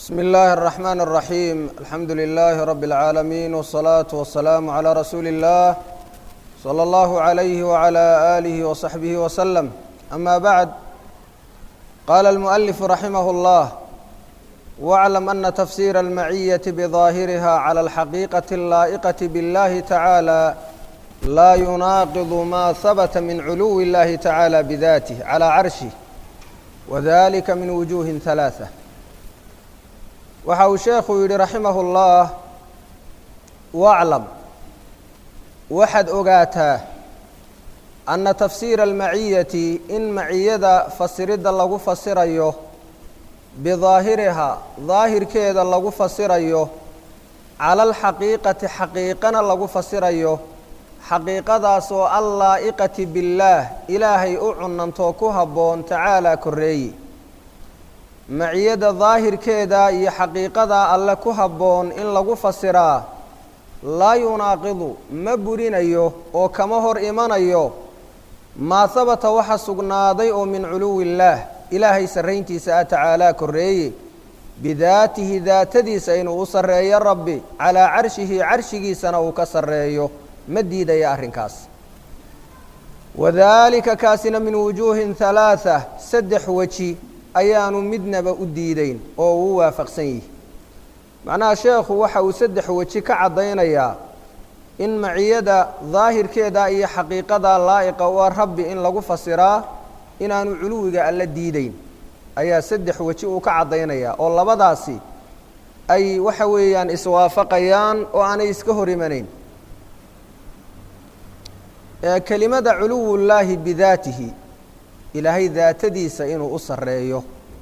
بsم الlh الرحمن الرحيم الحمdu لله رب العاalمين والصلاaة والسلام عlى رsuuل الlh صلى الله عليه وعلى آله وصحبه وسلم أmا bعd qال المؤلف رحimه الله واعلم أن تفسير المعية بظاهرها على الحقيقة اللائقة بالله تعالى لا يناaqض ma ثبت من علو الlahi تعالى بذاته على عرشه وذلika min وجوه ثلاثة waxa uu sheekhu yidhi raximah اllah waclam waxaad ogaataa anna tafsiira almaciyati in maciyada fasiridda lagu fasirayo bidaahirihaa daahirkeeda lagu fasirayo cala alxaqiiqati xaqiiqana lagu fasirayo xaqiiqadaas oo allaa'iqati billaah ilaahay u cunantoo ku habboon tacaalaa korreeye maciyada daahirkeeda iyo xaqiiqada alle ku habboon in lagu fasiraa laa yunaaqidu ma burinayo oo kama hor imanayo maa habata waxa sugnaaday oo min culuwi illaah ilaahay sarrayntiisa ah tacaalaa korreeye bidaatihi daatadiisa inuu u sarreeyo rabbi calaa carshihi carshigiisana uu ka sarreeyo ma diidaya arrinkaas wadaalika kaasina min wujuuhin halaatha saddex weji ayaanu midnaba u diideyn oo uu waafaqsan yihi macnaha sheekhu waxa uu saddex weji ka caddaynayaa in maciyada daahirkeeda iyo xaqiiqada laa'iqa waa rabbi in lagu fasiraa inaanu culuwiga alla diideyn ayaa saddex weji uu ka caddaynayaa oo labadaasi ay waxa weeyaan iswaafaqayaan oo aanay iska hor imanayn kelimada culuwullaahi bidaatihi ilaahay daatadiisa inuu u sarreeyo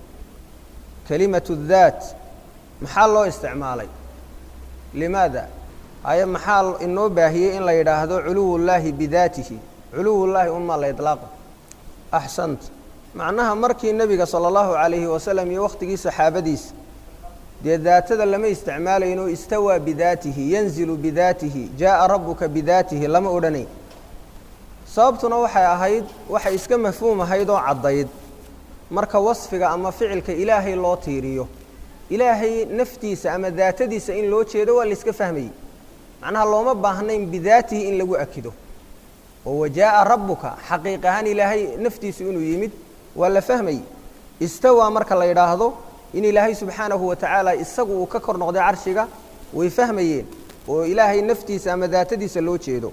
kelimatu daat maxaa loo isticmaalay limaada haye maxaa inoo baahiyey in la yidhaahdo culuwullaahi bidaatihi culuwullaahi unmaa la idlaaqo axsant macnaha markii nebiga sala allahu calayhi wasalam iyo wakhtigii saxaabadiisa dee daatada lama isticmaalayno istawaa bidaatihi yanzilu bidaatihi jaa'a rabbuka bidaatihi lama odhanayn sababtuna waxay ahayd waxay iska mafhuum ahayd oo caddayd marka wasfiga ama ficilka ilaahay loo tiiriyo ilaahay naftiisa ama daatadiisa in loo jeedo waa la iska fahmayey macnaha looma baahnayn bidaatihi in lagu akido oo wajaa'a rabbuka xaqiiq ahaan ilaahay naftiisu inuu yimid waa la fahmayey istawaa marka la yidhaahdo in ilaahay subxaanahu wa tacaala isagu uu ka kor noqday carshiga way fahmayeen oo ilaahay naftiisa ama daatadiisa loo jeedo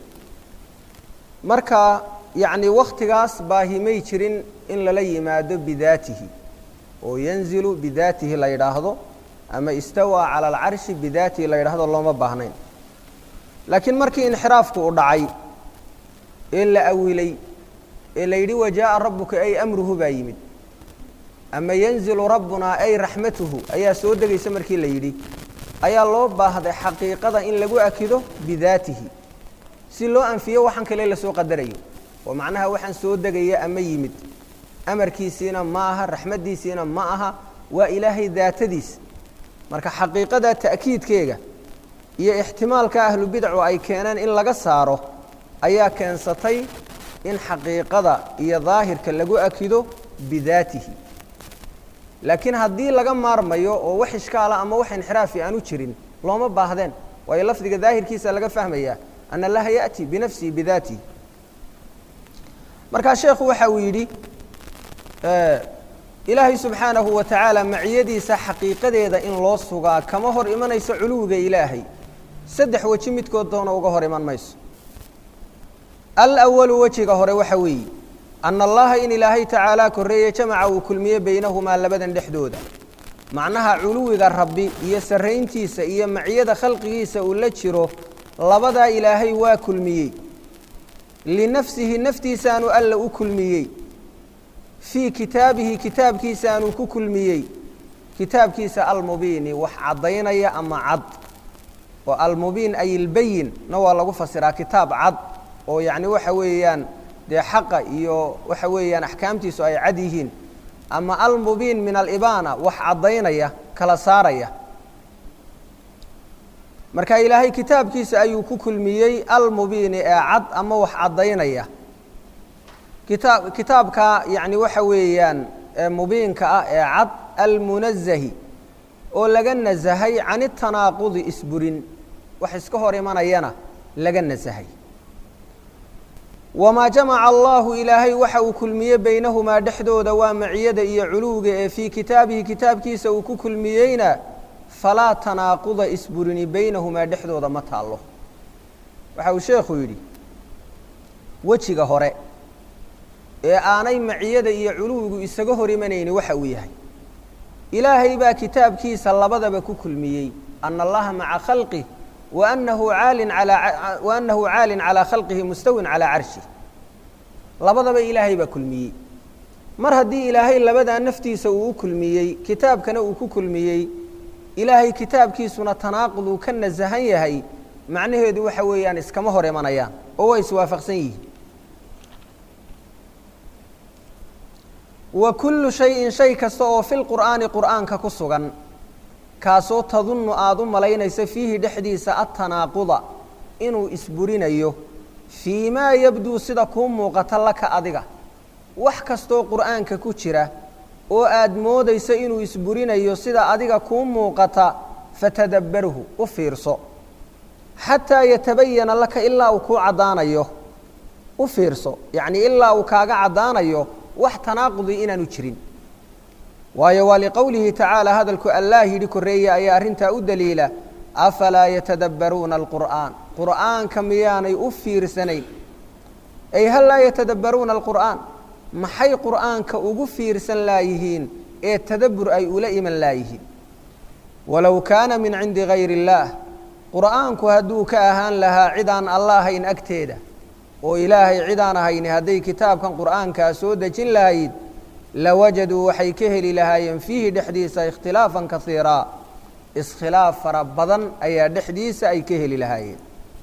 marka yacni wakhtigaas baahimay jirin in lala yimaado bidaatihi oo yanzilu bidaatihi la yidhaahdo ama istawaa cala alcarshi bidaatihi la yidhaahdo looma baahnayn laakiin markii inxiraafku u dhacay ee la awilay ee la yidhi wajaa'a rabbuka ay amruhu baa yimid ama yanzilu rabbunaa ay raxmatuhu ayaa soo degaysa markii la yidhi ayaa loo baahday xaqiiqada in lagu akido bidaatihi si loo anfiyo waxaan kale lasoo qadarayo oo macnaha waxaan soo degaya ama yimid amarkiisiina ma aha raxmaddiisiina ma aha waa ilaahay daatadiis marka xaqiiqada ta'kiidkeega iyo ixtimaalka ahlu bidcu ay keeneen in laga saaro ayaa keensatay in xaqiiqada iyo daahirka lagu akido bidaatihi laakiin haddii laga maarmayo oo wax ishkaala ama wax inxiraafi aanu jirin looma baahdeen waayo lafdiga daahirkiisa laga fahmayaa an allaha yaأti binafsihi bidaatihi markaa sheekhu waxa uu yidhi ilaahay subxaanahu wa tacaala maciyadiisa xaqiiqadeeda in loo sugaa kama hor imanayso culuwiga ilaahay saddex weji midkood doona uga hor iman mayso alawalu wejiga hore waxa weeye ana allaha in ilaahay tacaalaa korreeye jamaca uu kulmiye baynahumaa labadan dhexdooda macnaha culuwiga rabbi iyo sarrayntiisa iyo maciyada khalqigiisa uu la jiro labadaa ilaahay waa kulmiyey linafsihi naftiisaanu alla u kulmiyey fii kitaabihi kitaabkiisaanuu ku kulmiyey kitaabkiisa almubiini wax caddaynaya ama cad oo almubiin ay ilbayin na waa lagu fasiraa kitaab cad oo yacni waxa weeyaan dee xaqa iyo waxa weeyaan axkaamtiisu ay cad yihiin ama almubiin min alibaana wax caddaynaya kala saaraya marka ilaahay kitaabkiisa ayuu ku kulmiyey almubiini ee cad ama wax caddaynaya kitaab kitaabka yacni waxa weeyaan mubiinka ah ee cad almunazahi oo laga nasahay can itanaaqudi isburin wax iska hor imanayana laga nasahay wamaa jamaca allahu ilaahay waxa uu kulmiyey baynahumaa dhexdooda waa maciyada iyo culuwga ee fii kitaabihi kitaabkiisa uu ku kulmiyeyna falaa tanaaquda isburini baynahumaa dhexdooda ma taallo waxa uu sheekhu yidhi wejiga hore ee aanay maciyada iyo culuwigu isaga hor imanayni waxa uu yahay ilaahay baa kitaabkiisa labadaba ku kulmiyey ana allaha maca khalqih waanahu caalin alaa waanahu caalin calaa khalqihi mustawin calaa carshih labadaba ilaahay baa kulmiyey mar haddii ilaahay labadaa naftiisa uu u kulmiyey kitaabkana uu ku kulmiyey ilaahay kitaabkiisuna tanaaqud uu ka nasahan yahay macnaheedu waxa weeyaan iskama hor imanayaan oo waa iswaafaqsan yihiin wa kullu shayin shay kasta oo fi lqur'aani qur'aanka ku sugan kaasoo tadunnu aada u malaynaysa fiihi dhexdiisa atanaaquda inuu isburinayo fii maa yabduu sida kuu muuqata laka adiga wax kastoo qur'aanka ku jira oo aad moodaysa inuu isburinayo sida adiga kuu muuqata fatadabbarhu u fiirso xataa yatabayana laka ilaa uu kuu caddaanayo u fiirso yacnii ilaa uu kaaga caddaanayo wax tanaaqudi inaanu jirin waayo waa liqowlihi tacaala hadalku allaah yidhi korreeye ayaa arrintaa u daliila afalaa yatadabbaruuna alqur'aan qur'aanka miyaanay u fiirsanayn ay hal laa yatadabbaruuna alqur'aan maxay qur'aanka ugu fiirsan laayihiin ee tadabbur ay ula iman laayihiin walow kaana min cindi gayri illaah qur'aanku hadduu ka ahaan lahaa cidaan alla ahayn agteeda oo ilaahay cidaan ahayni hadday kitaabkan qur'aankaa soo dejin lahayd lawajaduu waxay ka heli lahaayeen fiihi dhexdiisa ikhtilaafan kasiiraa iskhilaaf fara badan ayaa dhexdiisa ay ka heli lahaayeen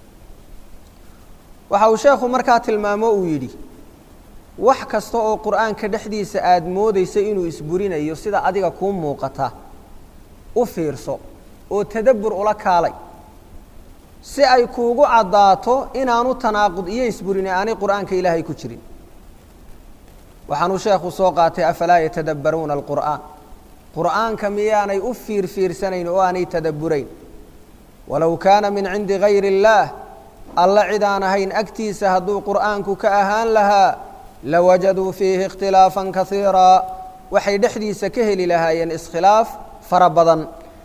waxa uu sheekhu markaa tilmaamo uu yidhi wax kasta oo qur'aanka dhexdiisa aada moodaysa inuu isburinayo sida adiga kuu muuqata u fiirso oo tadabbur ula kaalay si ay kuugu caddaato inaanu tanaaqud iyo isburini aanay qur'aanka ilaahay ku jirin waxaanuu sheekhu soo qaatay afalaa yatadabbaruuna alqur'aan qur'aanka miyaanay u fiirfiirsanayn oo aanay tadabburayn walow kaana min cindi gayri illaah alla cidaan ahayn agtiisa hadduu qur'aanku ka ahaan lahaa lawajaduu fiihi ikhtilaafan kasiiraa waxay dhexdiisa ka heli lahaayeen iskhilaaf fara badan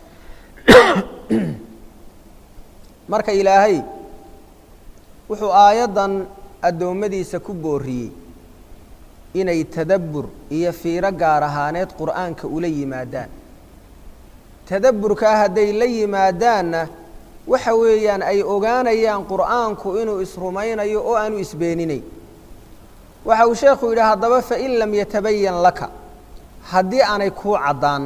marka ilaahay wuxuu aayaddan addoommadiisa ku booriyey inay tadabbur iyo fiiro gaar ahaaneed qur'aanka ula yimaadaan tadabburkaa hadday la yimaadaanna waxa weeyaan ay ogaanayaan qur'aanku inuu isrumaynayo oo aanu isbeeninayn waxa uu sheekhu yidhi haddaba fain lam yatabayan laka haddii aanay kuu caddaan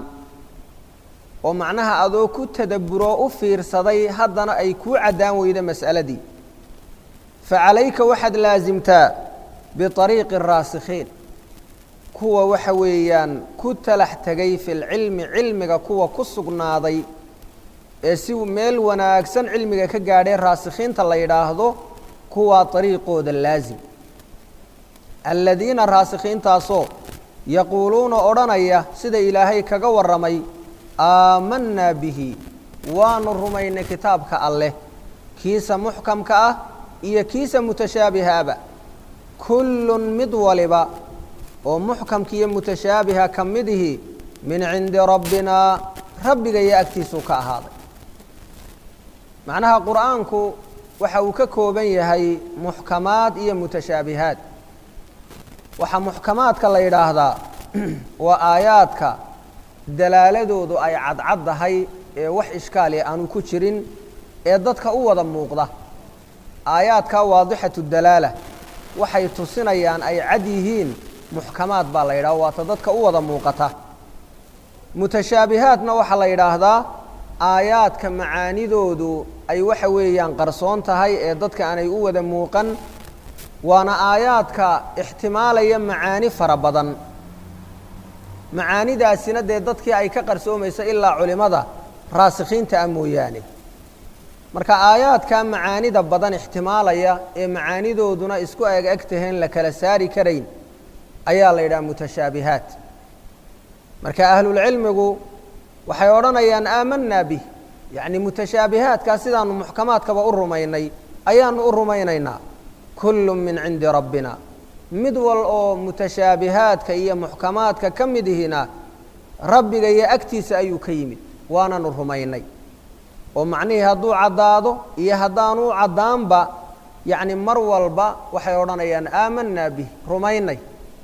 oo macnaha adoo ku tadabburoo u fiirsaday haddana ay kuu caddaan weydo mas'aladii fa calayka waxaad laasimtaa biariiqi araasikhiin kuwa waxa weeyaan ku talax tegay fi lcilmi cilmiga kuwa ku sugnaaday ee si meel wanaagsan cilmiga ka gaadhee raasikhiinta la yidhaahdo kuwaa ariiqooda laasim aladiina raasikhiintaasoo yaquuluuna odhanaya sida ilaahay kaga warramay aamanaa bihi waanu rumaynay kitaabka alleh kiisa muxkamka ah iyo kiisa mutashaabihaaba kullun mid waliba oo muxkamka iyo mutashaabiha ka midihi min cindi rabbinaa rabbiga iyo agtiisuu ka ahaaday macnaha qur'aanku waxa uu ka kooban yahay muxkamaad iyo mutashaabihaad waxaa muxkamaadka la yidhaahdaa waa aayaadka dalaaladoodu ay cadcaddahay ee wax ishkaali aanu ku jirin ee dadka u wada muuqda aayaadkaa waadixatu dalaala waxay tusinayaan ay cad yihiin muxkamaad baa la yidhaha waata dadka u wada muuqata mutashaabihaadna waxaa la yidhaahdaa aayaadka macaanidoodu ay waxa weeyaan qarsoon tahay ee dadka aanay u wada muuqan waana aayaadka ixtimaalaya macaani fara badan macaanidaasina dee dadkii ay ka qarsoomayso ilaa culimada raasikhiinta ah mooyaane marka aayaadkaa macaanida badan ixtimaalaya ee macaanidooduna isku eg eg taheen la kala saari karayn ayaa la yidhaha mutashaabihaat marka ahlulcilmigu waxay odhanayaan aamanaa bih yacni mutashaabihaadkaa sidaanu muxkamaadkaba u rumaynay ayaanu u rumaynaynaa kullu min cindi rabbina mid wal oo mutashaabihaadka iyo muxkamaadka ka mid ihina rabbiga iyo agtiisa ayuu ka yimid waananu rumaynay oo macnihii hadduu caddaado iyo haddaanu caddaanba yacni mar walba waxay odhanayaan aamanaa bih rumaynay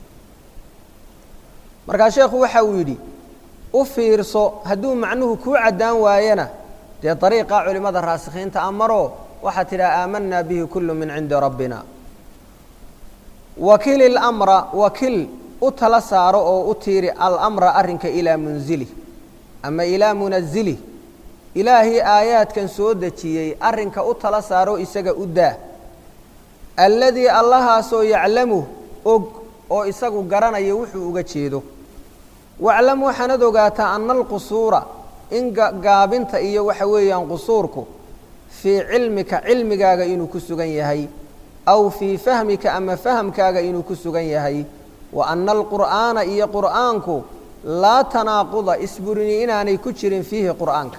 markaa sheekhu waxa uu yidhi u fiirso hadduu macnuhu kuu caddaan waayana dee dariiqaa culimmada raasikhiinta amaroo waxaad tidhaha aamanaa bihi kullu min cindi rabbina wakil ilamra wakil u tala saaro oo u tiiri alamra arrinka ilaa munzili ama ilaa munazili ilaahii aayaadkan soo dejiyey arrinka u tala saaro isaga u daa alladii allahaasoo yaclamu og oo isagu garanaya wuxuu uga jeedo waclam waxaanad ogaataa ana alqusuura in gaabinta iyo waxa weeyaan qusuurku fii cilmika cilmigaaga inuu ku sugan yahay aw fii fahmika ama fahamkaaga inuu ku sugan yahay wa ana alqur'aana iyo qur'aanku laa tanaaquda isburini inaanay ku jirin fiihi qur'aanka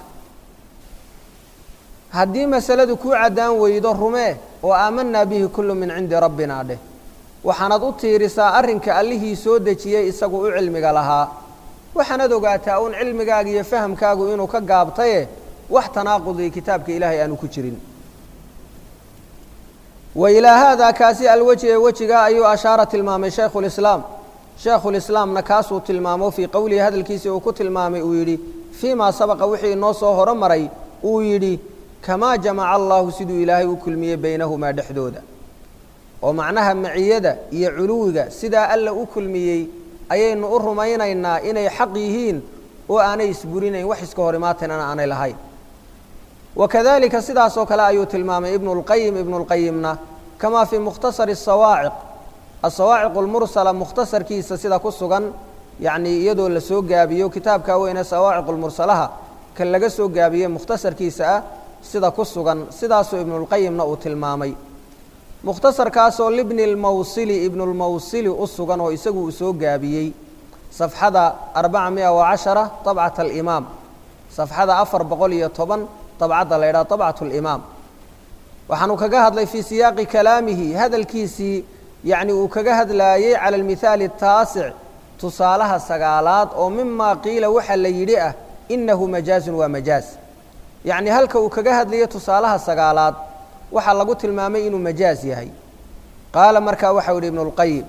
haddii masaladu kuu caddaan weydo rumee oo aamanaa bihi kullu min cindi rabbina dheh waxaanad u tiirisaa arrinka allihii soo dejiyey isagu u cilmiga lahaa waxaanad ogaataa uun cilmigaaga iyo fahamkaagu inuu ka gaabtaye wax tanaaqudi kitaabka ilaahay aanu ku jirin wa ilaa haadaa kaasi alwejhi ee wejigaa ayuu ashaara tilmaamay shaykhulislaam shaykhulislaamna kaasuu tilmaamo fii qowlihi hadalkiisii uu ku tilmaamay uu yidhi fii maa sabaqa wixii inoo soo horomaray uu yidhi kamaa jamaca allahu siduu ilaahay u kulmiyey baynahumaa dhexdooda oo macnaha maciyada iyo culuwiga sidaa alla u kulmiyey ayaynu u rumaynaynaa inay xaq yihiin oo aanay isburinayn wax iska hor imaatanana aanay lahayn wakadalika sidaasoo kale ayuu tilmaamay ibnu اlqayim ibnu اlqayimna kamaa fii mukhtasari الsawaaciq asawaaciq اlmursala mukhtasarkiisa sida ku sugan yacnii iyadoo la soo gaabiyo kitaabkaa weyne sawaaciq اlmursalaha kan laga soo gaabiye mukhtasarkiisa ah sida ku sugan sidaasoo ibnulqayimna uu tilmaamay mukhtasarkaasoo libni اlmawsili ibnulmawsili u sugan oo isagu uu soo gaabiyey safxada arbaca miya wa cashara طabcat alimaam safxada afar boqol iyo toban dabcadda la ydhaha طabcat اlimaam waxaanu kaga hadlay fii siyaaqi kalaamihi hadalkiisii yacni uu kaga hadlaayey cala almithaali الtaasic tusaalaha sagaalaad oo mima qiila waxa la yidhi ah inahu majaazun waa majaaz yacni halka uu kaga hadlayo tusaalaha sagaalaad waxaa lagu tilmaamay inuu majaaz yahay qaala markaa waxau yidhi ibnu اlqayim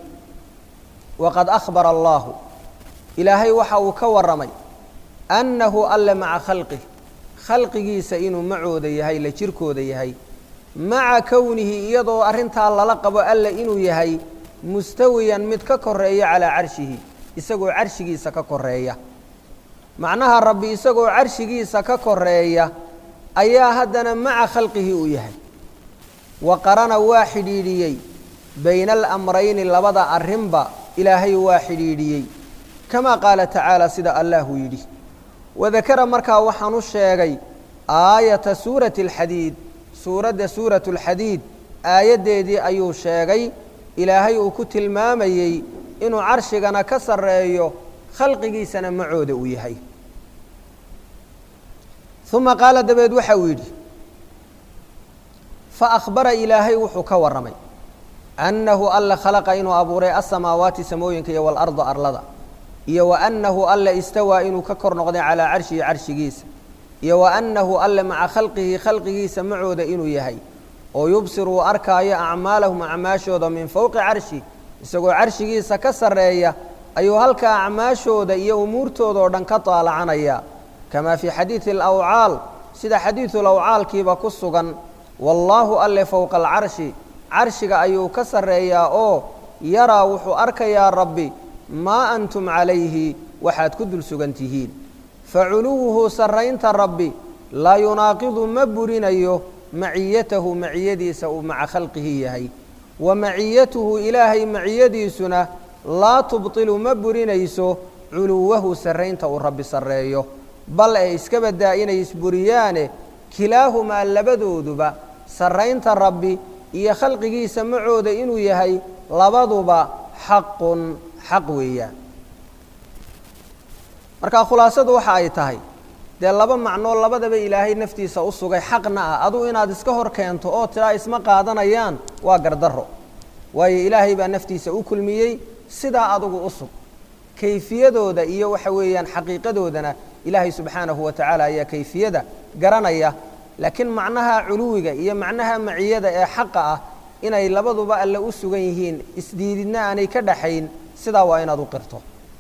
waqad akhbara allahu ilaahay waxa uu ka warramay annahu alle maca khalqih khalqigiisa inuu macooda yahay la jirkooda yahay maca kownihi iyadoo arrintaa lala qabo alle inuu yahay mustawiyan mid ka koreeya calaa carshihi isagoo carshigiisa ka koreeya macnaha rabbi isagoo carshigiisa ka koreeya ayaa haddana maca khalqihi uu yahay wa qarana waa xidhiidhiyey bayna alamrayni labada arrinba ilaahay waa xidhiidhiyey kamaa qaala tacaala sida allahu yidhi wadakara markaa waxaan u sheegay aayata suurati alxadiid suuradda suuratu alxadiid aayaddeedii ayuu sheegay ilaahay uu ku tilmaamayey inuu carshigana ka sarreeyo khalqigiisana macooda uu yahay uma qaala dabeed waxa uu yidhi fa akhbara ilaahay wuxuu ka warramay annahu alla khalaqa inuu abuuray asamaawaati samooyinka iyo waalarda arlada iyo wa annahu alla istawaa inuu ka kor noqday calaa carshihi carshigiisa iyo wa annahu alle maca khalqihi khalqigiisa macooda inuu yahay oo yubsir uu arkaayo acmaalahum acmaashooda min fowqi carshi isagoo carshigiisa ka sarreeya ayuu halkaa acmaashooda iyo umuurtooda oo dhan ka daalacanaya kamaa fii xadiidi alawcaal sida xadiidulawcaalkiiba ku sugan wallaahu alle fowqa alcarshi carshiga ayuu ka sarreeyaa oo yaraa wuxuu arkayaa rabbi maa antum calayhi waxaad ku dul sugan tihiin fa culuwuhu sarraynta rabbi laa yunaaqidu ma burinayo maciyatahu maciyadiisa uu maca khalqihi yahay wa maciyatuhu ilaahay maciyadiisuna laa tubtilu ma burinayso culuwahu sarraynta uu rabbi sarreeyo bal ee iska baddaa inay isburiyaane kilaahumaa labadooduba sarraynta rabbi iyo khalqigiisa macooda inuu yahay labaduba xaqun xaq weeyaan marka khulaasadu waxa ay tahay dee laba macnoo labadaba ilaahay naftiisa u sugay xaqna ah aduu inaad iska hor keento oo tiraa isma qaadanayaan waa gardarro waayo ilaahay baa naftiisa u kulmiyey sidaa adugu u sug kayfiyadooda iyo waxa weeyaan xaqiiqadoodana ilaahay subxaanahu wa tacaala ayaa kayfiyada garanaya laakiin macnaha culuwiga iyo macnaha maciyada ee xaqa ah inay labaduba alle u sugan yihiin isdiididna aanay ka dhaxayn sidaa waa inaad u qirto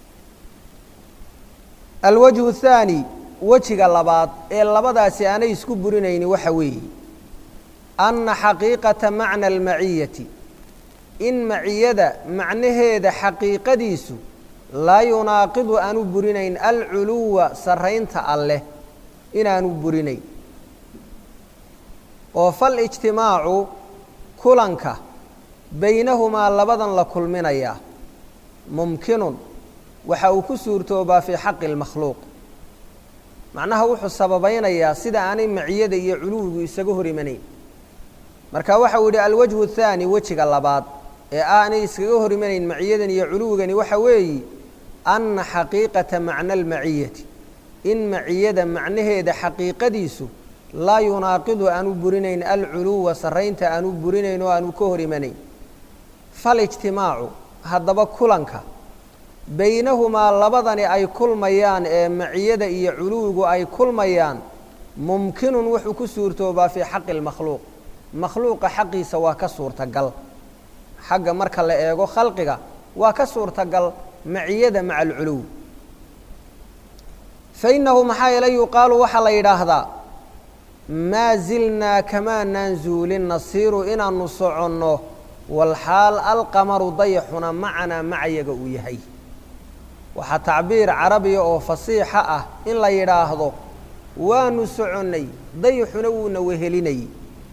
alwajhu thaani wejiga labaad ee labadaasi aanay isku burinayni waxa weeye anna xaqiiqata macna almaciyati in maciyada macnaheeda xaqiiqadiisu laa yunaaqidu aanu burinayn alculuwa sarraynta alleh inaanu burinayn oo falijtimaacu kulanka baynahumaa labadan la kulminayaa mumkinun waxa uu ku suurtoobaa fii xaqi اlmakhluuq macnaha wuxuu sababaynayaa sida aanay maciyada iyo culuwigu isaga hor imanayn marka waxa uu yidhi alwajhu الthaani wejiga labaad ee aanay iskaga hor imanayn maciyadan iyo culuwigani waxa weeyi anna xaqiiqata macna almaciyati in maciyada macnaheeda xaqiiqadiisu laa yunaaqidu aanu burinayn alculuwa sarraynta aanu burinayn oo aanu ka hor imanayn falijtimaacu haddaba kulanka baynahumaa labadani ay kulmayaan ee maciyada iyo culuwigu ay kulmayaan mumkinun wuxuu ku suurtoobaa fii xaqi اlmakhluuq makhluuqa xaqiisa waa ka suurtagal xagga marka la eego khalqiga waa ka suurtagal maciyada maca alculuw fainahu maxaa yeele yuqaalu waxaa la yidhaahdaa maa zilnaa kamaanaan zuulin nasiiru inaanu soconno walxaal alqamaru dayaxuna macanaa macayaga uu yahay waxaa tacbiir carabiya oo fasiixa ah in la yidhaahdo waanu soconnay dayaxuna wuuna wehelinayey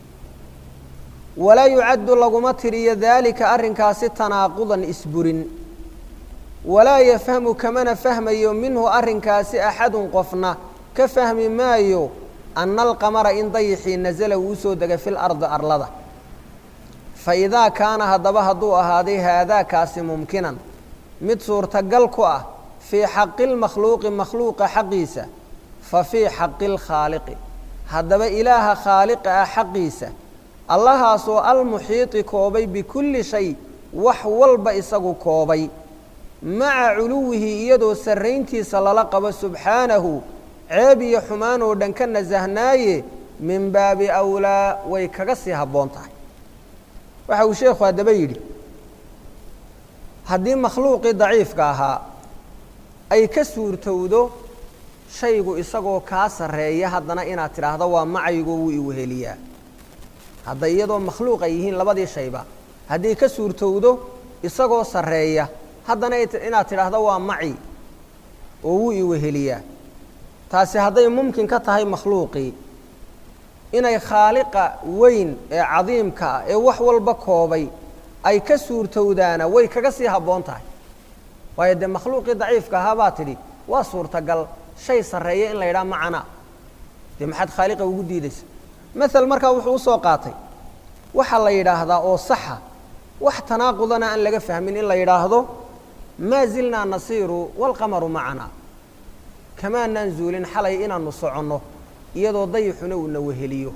walaa yucaddu laguma tiriyo daalika arrinkaasi tanaaqudan isburin walaa yafhamu kamana fahmayo minhu arrinkaasi axadun qofna ka fahmi maayo anna alqamara in dayixii nasala wuu soo degay fil ardi arlada fa idaa kaana haddaba hadduu ahaaday haadaakaasi mumkinan mid suurtagal ku ah fii xaqi lmakhluuqi makhluuqa xaqiisa fa fii xaqi lkhaaliqi haddaba ilaaha khaaliqa ah xaqiisa allahaasoo almuxiiti koobay bikulli shay wax walba isagu koobay maca culuwihi iyadoo sarrayntiisa lala qabo subxaanahu ceeb iyo xumaan oo dhan ka nasahnaaye min baabi awlaa way kaga sii habboon tahay waxa uu sheekhu haddaba yidhi haddii makhluuqii daciifka ahaa ay ka suurtowdo shaygu isagoo kaa sarreeya haddana inaad tidhaahdo waa macaygo wuu iweheliyaa hadda iyadoo makhluuq ay yihiin labadii shayba haddii ka suurtowdo isagoo sarreeya haddana inaad tidhaahdo waa maci oo wuu iweheliyaa taasi hadday mumkin ka tahay makhluuqii inay khaaliqa weyn ee cadiimka ah ee wax walba koobay ay ka suurtowdaana way kaga sii habboon tahay waayo dee makhluuqii daciifka ahaa baa tidhi waa suurtagal shay sarreeya in la yidhaha macana dee maxaad khaaliqa ugu diidaysa mael markaa wuxuu usoo qaatay waxaa la yidhaahdaa oo saxa wax tanaaqudana aan laga fahmin in la yidhaahdo maa zilnaa nasiiru waalqamaru macana kamaanaan zuulin xalay inaanu soconno iyadoo dayixuna uuna weheliyo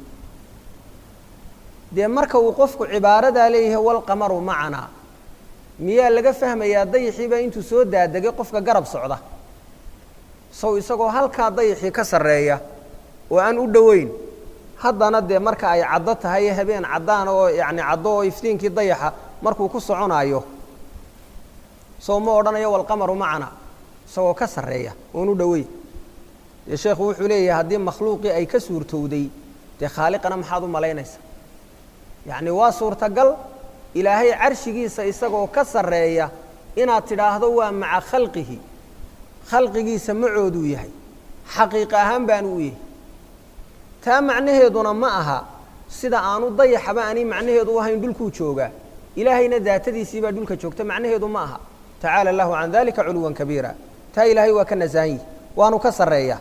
dee marka uu qofku cibaaradaa leeyahay walqamaru macanaa miyaa laga fahmayaa dayixiibaa intuu soo daadegay qofka garab socda sow isagoo halkaa dayixii ka sarreeya oo aan u dhoweyn haddana dee marka ay caddo tahay habeen caddaan oo yacni caddo oo iftiinkii dayaxa markuu ku soconaayo sow ma odhanayo walqamaru macana isagoo ka sarreeya oon u dhoweyn dee sheekhu wuxuu leeyahay haddii makhluuqii ay ka suurtowday dee khaaliqana maxaad u malaynaysa yacni waa suurtagal ilaahay carshigiisa isagoo ka sarreeya inaad tidhaahdo waa maca khalqihi khalqigiisa macooduu yahay xaqiiqa ahaan baanu u yahay taa macnaheeduna ma aha sida aanu dayaxaba ani macnaheedu u ahayn dhulkuu joogaa ilaahayna daatadiisiibaa dhulka joogta macnaheedu ma aha tacaala allahu can dalika culuwan kabiira taa ilaahay waa ka nasahan yihi waanu ka sarreeyaa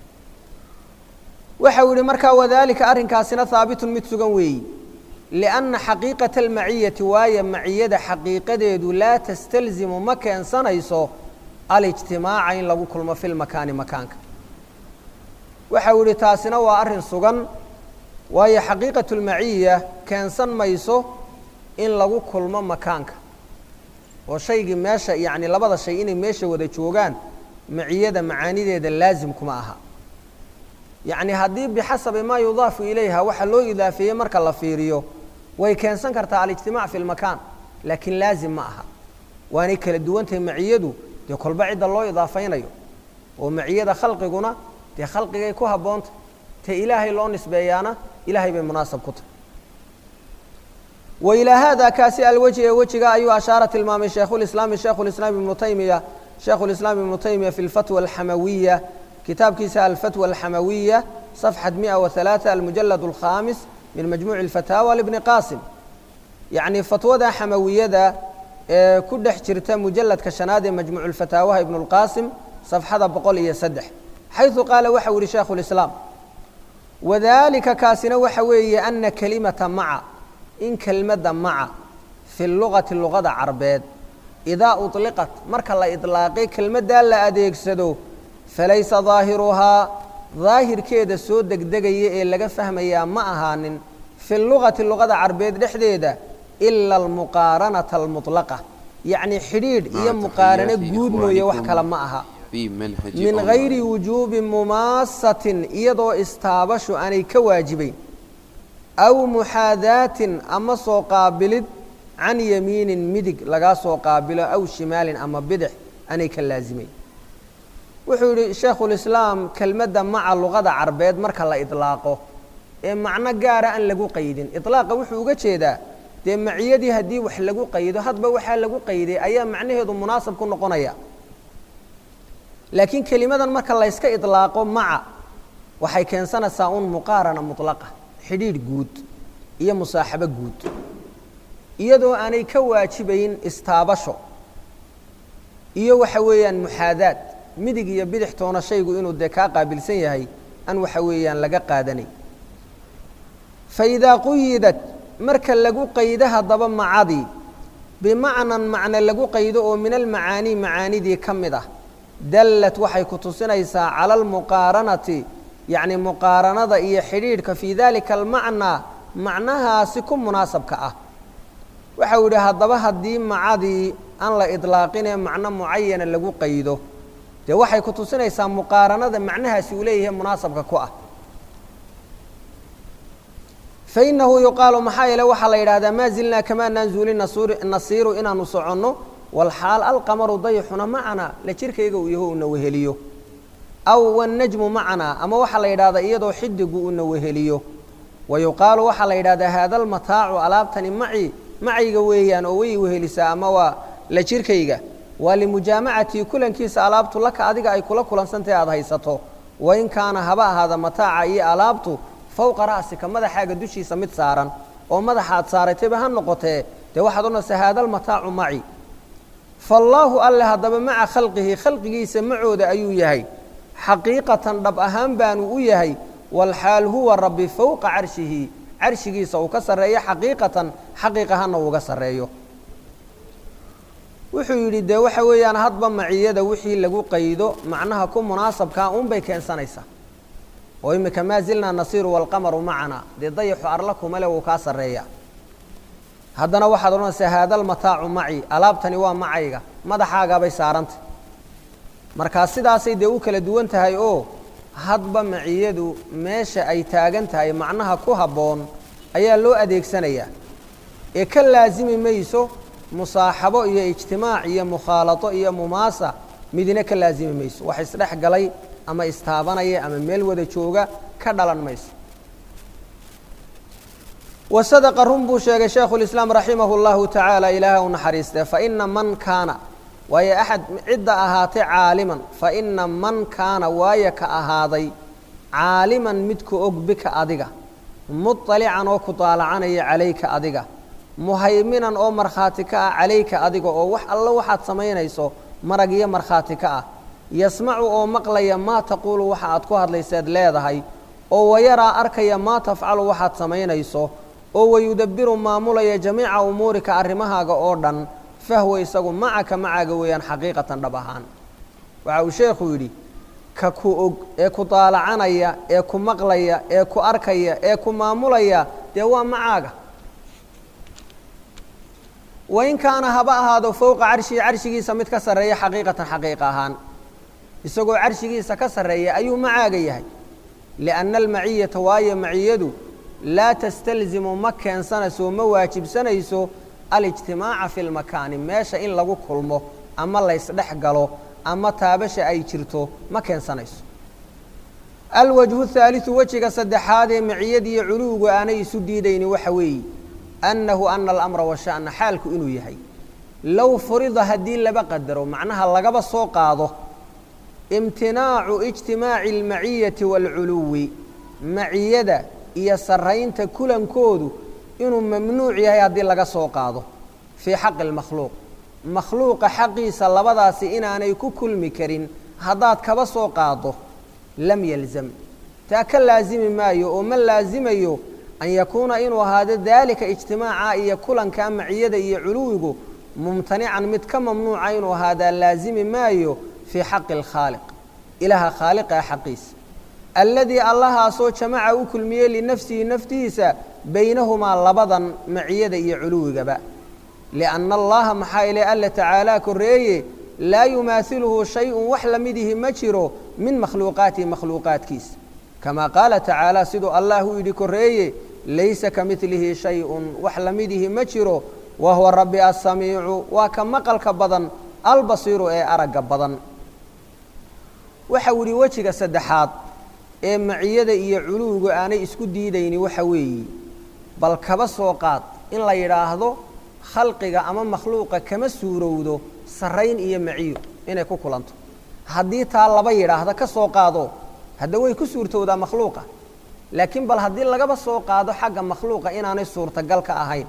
waxa uu yihi markaa wadalika arrinkaasina haabitun mid sugan weeyi lianna xaqiiqata almaciyati waayo maciyada xaqiiqadeedu laa tastalzimu ma keensanayso alijtimaaca in lagu kulmo fi lmakaani makaanka waxa uu yihi taasina waa arrin sugan waayo xaqiiqatu lmaciya keensan mayso in lagu kulmo makaanka oo shaygii meesha yacni labada shay inay meesha wada joogaan maciyada macaanideeda laazim kuma aha yacni haddii bixasabi maa yudaafu ilayha waxa loo idaafeeyey marka la fiiriyo way keensan kartaa alijtimaac fi lmakaan laakiin laazim ma aha waanay kala duwan tahay maciyadu dee kolba cidda loo idaafaynayo oo maciyada khalqiguna dee khalqigay ku habboonta te ilaahay loo nisbeeyaana ilahay bay munaasab ku tahay wa ilaa haada kaasi alwejhi ee wejiga ayuu ashaara tilmaamay shaykhulislaami shaykhulislaam ibnu taymiya shaykhulislaam ibnu taymiya fi lfatwa alxamawiya kitaabkiisa alfatwa alxamawiya صafxat miئa وaثaلaaثة almujalad الkhaamis min majmuuci اlfataawa libni qaasim yacni fatwada xamawiyada ee ku dhex jirta mujaladka shanaad ee majmuuc اlfataawaha ibn اlqaasim صafxada boqol iyo saddex xayثu qaala waxa u yihi shaykhu اlislaam wadalika kaasina waxa weeye ana kelimata maca in kelmadda maca fi lugati luqada carbeed idaa uطliqat marka la iطlaaqay kelmaddaa la adeegsado falaysa daahiruhaa daahirkeeda soo degdegaya ee laga fahmayaa ma ahaanin fi lugati luqada carbeed dhexdeeda ila almuqaaranata almuطlaqa yacni xidhiidh iyo muqaarano guud mooye wax kale ma aha min gayri wujuubi mumaasatin iyadoo istaabashu aanay ka waajibayn aw muxaadaatin ama soo qaabilid can yamiinin midig lagaa soo qaabilo aw shimaalin ama bidix aanay ka laasimayn wuxuu yidhi shaykhulislaam kelmadda maca luqada carbeed marka la idlaaqo ee macno gaara aan lagu qaydin idlaaqa wuxuu uga jeedaa dee maciyadii haddii wax lagu qaydo hadba waxaa lagu qayday ayaa macnaheedu munaasab ku noqonaya laakiin kelimadan marka layska idlaaqo maca waxay keensanaysaa un muqaarana mutlaqa xidhiidh guud iyo musaaxabo guud iyadoo aanay ka waajibayn istaabasho iyo waxa weeyaan muxaadaad midig iyo bidix toona shaygu inuu dee kaa qaabilsan yahay an waxa weeyaan laga qaadanay fa idaa quyidad marka lagu qaydo haddaba macadii bimacnan macne lagu qaydo oo min almacaanii macaanidii ka mid ah dallad waxay ku tusinaysaa cala almuqaaranati yacni muqaaranada iyo xidhiidhka fii dalika almacnaa macnahaasi ku munaasabka ah waxau yidhi haddaba haddii macadii aan la idlaaqinee macno mucayana lagu qaydo dee waxay ku tusinaysaa muqaaranada macnahaasi uu leeyahay munaasabka ku ah fainahu yuqaalu maxaa yeele waxaa la yidhahdaa maa zilnaa kamaa naanzuuli nasiiru inaanu soconno walxaal alqamaru dayxuna macanaa la jirkayga uu yaho una weheliyo aw wannajmu macanaa ama waxaa la yidhahdaa iyadoo xidigu una weheliyo wa yuqaalu waxaa la yidhahdaa haada almataacu alaabtani maci macayga weeyaan oo way wehelisaa ama waa la jirkayga waa limujaamacatii kulankiisa alaabtu laka adiga ay kula kulansantahe aada haysato wain kaana haba ahaada mataaca iyo alaabtu fowqa ra'sika madaxaaga dushiisa mid saaran oo madaxaad saaratayba ha noqotee dee waxaad odhanaysaa haada almataacu maci faallaahu alle haddaba maca khalqihi khalqigiisa macooda ayuu yahay xaqiiqatan dhab ahaan baanu u yahay walxaal huwa rabbi fowqa carshihi carshigiisa uu ka sarreeyo xaqiiqatan xaqiiq ahaanna uuga sarreeyo wuxuu yidhi dee waxa weeyaan hadba maciyada wixii lagu qaydo macnaha ku munaasabkaa uunbay keensanaysaa oo imika maa zilnaa nasiiru walqamaru macanaa dee dayaxu arla kumale wuu kaa sarreeya haddana waxaad odhanaysaa haada almataacu maci alaabtani waa macayga madaxaagaabay saarantay markaa sidaasay dee u kala duwan tahay oo hadba maciyadu meesha ay taagan tahay macnaha ku habboon ayaa loo adeegsanayaa ee ka laasimi mayso musaaxabo iyo ijtimaac iyo mukhaalato iyo mumaasa midina ka laasimi mayso wax isdhex galay ama istaabanaya ama meel wada jooga ka dhalan mayso wa sadaqa run buu sheegay shaykhulislaam raximahu llahu tacaala ilaaha u naxariistee faina man kaana waayo axad cidda ahaatay caaliman faina man kaana waayo ka ahaaday caaliman midka og bika adiga muطalican oo ku daalacanaya calayka adiga muhayminan oo markhaati ka ah calayka adiga oo wax allo waxaad samaynayso marag iyo markhaati ka ah yasmacu oo maqlaya maa taquulu waxa aad ku hadlayseed leedahay oo wayaraa arkaya maa tafcalu waxaad samaynayso oo wayudabbiru maamulaya jamiica umuurika arrimahaaga oo dhan fahwa isagu macaka macaaga weeyaan xaqiiqatan dhab ahaan waxa uu sheekhu yidhi ka ku og ee ku daalacanaya ee ku maqlaya ee ku arkaya ee ku maamulaya dee waa macaaga wain kaana haba ahaado fowqa carshihi carshigiisa mid ka sarreeya xaqiiqatan xaqiiq ahaan isagoo carshigiisa ka sarreeya ayuu macaaga yahay lianna almaciyata waayo maciyadu laa tastalzimu ma keensanayso ma waajibsanayso alijtimaaca fi lmakaani meesha in lagu kulmo ama laysdhex galo ama taabasha ay jirto ma keensanayso alwajhu haaliثu wejiga saddexaad ee maciyadiiyo culuwigu aanay isu diidayni waxa weeye annahu ana alamra washa'na xaalku inuu yahay low furida haddii laba qadaro macnaha lagaba soo qaado imtinaacu ijtimaaci almaciyati waalculuwi maciyada iyo sarraynta kulankoodu inuu mamnuuc yahay haddii laga soo qaado fii xaqi اlmakhluuq makhluuqa xaqiisa labadaasi inaanay ku kulmi karin haddaad kaba soo qaado lam yalzam taa ka laasimi maayo oo ma laasimayo an yakuuna inuu ahaado daalika ijtimaaca iyo kulankaa maciyada iyo culuwigu mumtanican mid ka mamnuuca inuu ahaadaa laasimi maayo fii xaqi اlkhaaliq ilaaha khaaliqa xaqiisa alladii allahaasoo jamaca u kulmiyey linafsihi naftiisa baynahumaa labadan maciyada iyo culuwigaba lianna allaha maxaa ile alla tacaalaa korreeye laa yumaasiluhu shay-un wax la midihi ma jiro min makhluuqaatihi makhluuqaadkiisa kamaa qaala tacaala siduu allah u yidhi korreeye laysa ka midlihi shay-un wax la midihi ma jiro wa huwa rabbi assamiicu waa ka maqalka badan albasiiru ee aragga badan waxau idhi wejiga saddexaad ee maciyada iyo culuwigu aanay isku diidayni waxa weeye bal kaba soo qaad in la yidhaahdo khalqiga ama makhluuqa kama suurowdo sarrayn iyo maciyo inay ku kulanto haddii taa laba yidhaahda ka soo qaado hadda way ku suurtowdaa makhluuqa laakiin bal haddii lagaba soo qaado xagga makhluuqa inaanay suurtagal ka ahayn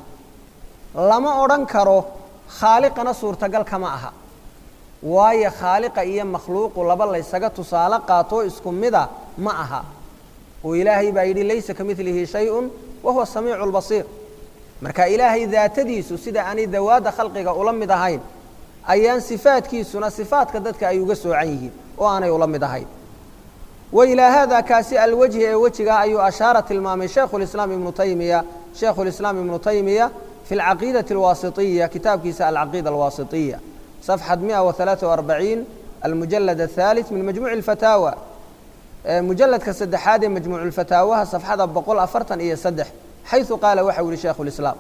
lama odhan karo khaaliqana suurtagal kama aha waayo khaaliqa iyo makhluuqu laba laysaga tusaale qaatoo isku mida ma aha oo ilaahay baa yidhi laysa ka midlihi shay-un wa huwa samiicu lbasiir marka ilaahay daatadiisu sida aanay dawaadda khalqiga ula mid ahayn ayaan sifaadkiisuna sifaadka dadka ay uga soocan yihiin oo aanay ula mid ahayn wa ilaa haada kaasi alwajhi ee wejigaa ayuu ashaara tilmaamay shaykhu lislaam ibnu taymiya shaykhu lislaam ibnu taymiya fi alcaqiidati alwaasitiya kitaabkiisa alcaqiida alwaasitiya صفحة 143 المجلد الثالث من مجموع الفتاوى مجلد كسدحاد مجموع الفتاوى صفحة بقول أفرتن إيه سدح حيث قال وحول شيخ الإسلام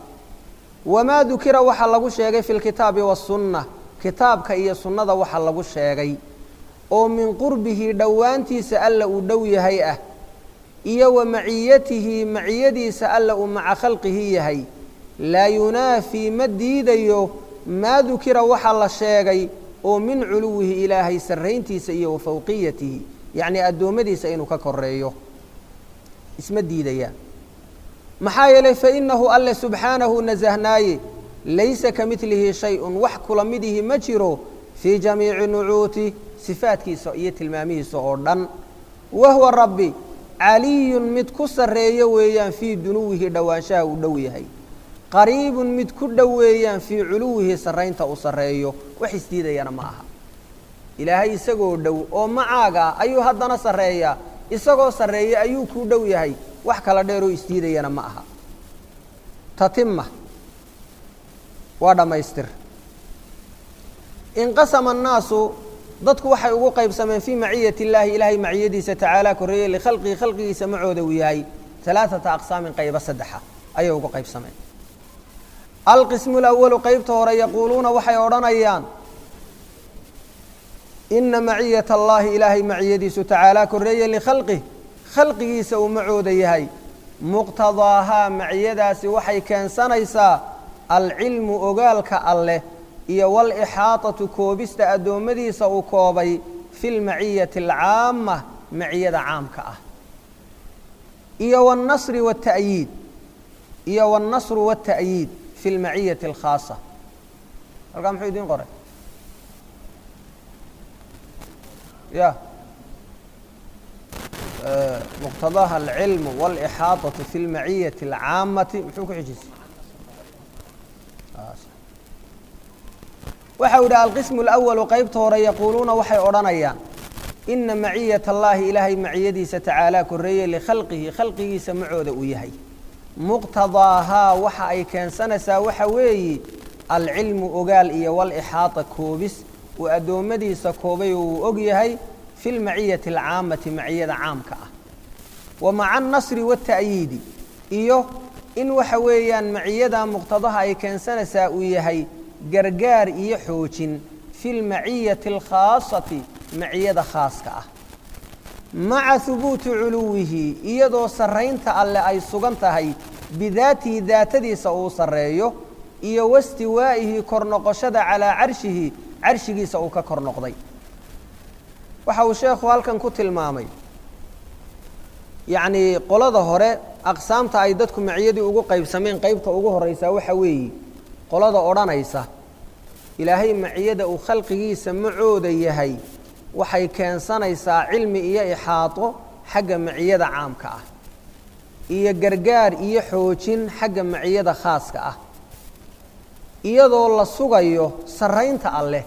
وما ذكر وحلق الشيغي في الكتاب والسنة كتاب كأي سنة وحلق الشيغي oo min qurbihi dhowaantiisa alla uu dhow yahay ah iyo wa maciyatihi maciyadiisa alla uu maca khalqihi yahay laa yunaafii ma diidayo maa dukira waxaa la sheegay oo min culuwihi ilaahay sarrayntiisa iyo wa fawqiyatihi yacnii addoommadiisa inuu ka koreeyo isma diidayaan maxaa yeelay fainahu alle subxaanahu nasahnaaye laysa ka midlihi shay-un wax kula midihi ma jiro fii jamiici nucuuti sifaadkiisa iyo tilmaamihiisa oo dhan wa huwa rabbi caliyun mid ku sarreeyo weeyaan fii dunuwihi dhowaanshaha uu dhow yahay qariibun mid ku dhow weeyaan fii culuwihi sarraynta uu sarreeyo wax isdiidayana ma aha ilaahay isagoo dhow oo macaaga ah ayuu haddana sarreeyaa isagoo sarreeya ayuu kuu dhow yahay wax kala dheeroo isdiidayana ma aha tatima waa dhammaystir inqasama annaasu dadku waxay ugu qaybsameen fii maciyati illaahi ilaahay maciyadiisa tacaala korreeye likhalqihi khalqigiisa macooda uu yahay alaaata aqsaamin qaybo saddexa ayay ugu qaybsameen alqismu اlawalu qaybta hore yaquuluuna waxay odhanayaan ina maciyat allahi ilaahay maciyadiisu tacaalaa korreeye likhalqih khalqigiisa uu macooda yahay muqtadaahaa maciyadaasi waxay keensanaysaa alcilmu ogaalka alleh iyo walixaaطatu koobista addoommadiisa uu koobay fi lmaciyati alcaama maciyada caamka ah iyo wاnnasri wاta'yiid iyo wاnnasru wاta'yiid fi lmaciyati alkhaasa halkaa muxuu idiin qoray ya muqtadaha alcilmu wاlixaaطaةu fi lmaciyati alcaamati muxuu ku xijisay waxa u yidhi alqismu اlawalu qaybta hore yaquuluuna waxay odhanayaan ina maciyat allaahi ilaahay maciyadiisa tacaalaa korreeye likhalqihi khalqigiisa macooda uu yahay muqtadaahaa waxa ay keensanaysaa waxa weeye alcilmu ogaal iyo walixaata koobis uu addoommadiisa koobay oo uu og yahay fi lmaciyati alcaamati maciyada caamka ah wa maca annasri waata'yiidi iyo in waxa weeyaan maciyada muqtadaha ay keensanaysaa uu yahay gargaar iyo xoojin fi lmaciyati alkhaasati maciyada khaaska ah maca hubuuti culuwihi iyadoo sarraynta alleh ay sugan tahay bidaatihi daatadiisa uu sarreeyo iyo wastiwaa'ihi kor noqoshada calaa carshihi carshigiisa uu ka kor noqday waxa uu sheekhu halkan ku tilmaamay yacnii qolada hore aqsaamta ay dadku maciyadii ugu qaybsameen qaybta ugu horraysaa waxa weeye qolada odhanaysa ilaahay maciyada uu khalqigiisa macooda yahay waxay keensanaysaa cilmi iyo ixaato xagga maciyada caamka ah iyo gargaar iyo xoojin xagga maciyada khaaska ah iyadoo la sugayo sarraynta alleh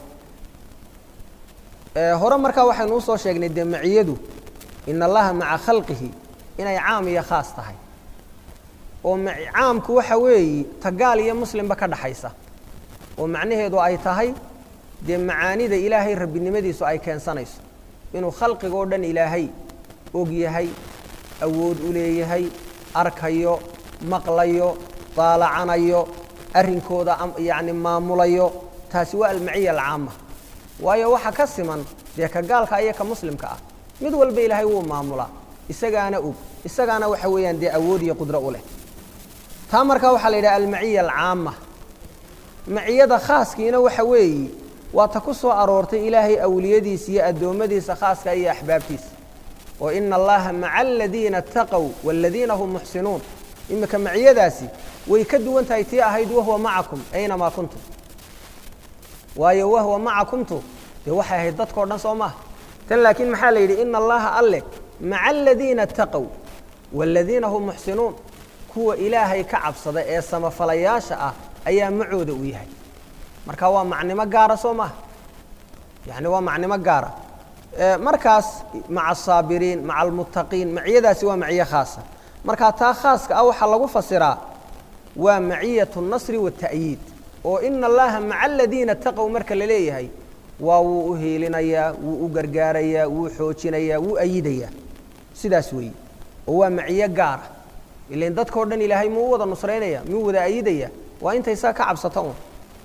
hore markaa waxaynu usoo sheegnay dee maciyadu ina allaha maca khalqihi inay caam iyo khaas tahay oo caamku waxa weeye tagaal iyo muslimba ka dhaxaysa oo macnaheedu ay tahay dee macaanida ilaahay rabbinimadiisu ay keensanayso inuu khalqiga oo dhan ilaahay og yahay awood u leeyahay arkayo maqlayo daalacanayo arrinkooda yacni maamulayo taasi waa almaciya alcaama waayo waxa ka siman dee ka gaalka iyo ka muslimka ah mid walba ilaahay wuu maamulaa isagaana og isagaana waxa weeyaan dee awood iyo qudro u leh taa markaa waxaa la yidhaha almaciya alcaama maciyada khaaskiina waxa weeye waa ta ku soo aroortay ilaahay awliyadiisa iyo addoommadiisa khaaska iyo axbaabtiisa oo ina allaha maca aladiina ataqow waaladiina hum muxsinuun iminka maciyadaasi way ka duwan tahay tii ahayd wahwa macakum aynamaa kuntum waayo wahwa macakumtu dee waxay ahayd dadkao dhan soo maaha tan laakiin maxaa la yidhi ina allaha alleh maca aladiina ataqow waaladiina hum muxsinuun kuwa ilaahay ka cabsada ee samafalayaasha ah ayaa macooda uu yahay marka waa macnimo gaara soo maaha yani waa macnimo gaara markaas maca asaabiriin maca almuttaqiin maciyadaasi waa maciyo khaasa marka taa khaaska ah waxaa lagu fasiraa waa maciyat اnasri waالta'yiid oo ina allaha maca aladiina taqow marka la leeyahay waa wuu u hiilinayaa wuu u gargaarayaa wuu xoojinayaa wuu ayidayaa sidaas weeye oo waa maciyo gaara ilain dadkao dhan ilaahay muu wada nusraynaya muu wada ayidaya waa intay saa ka cabsata un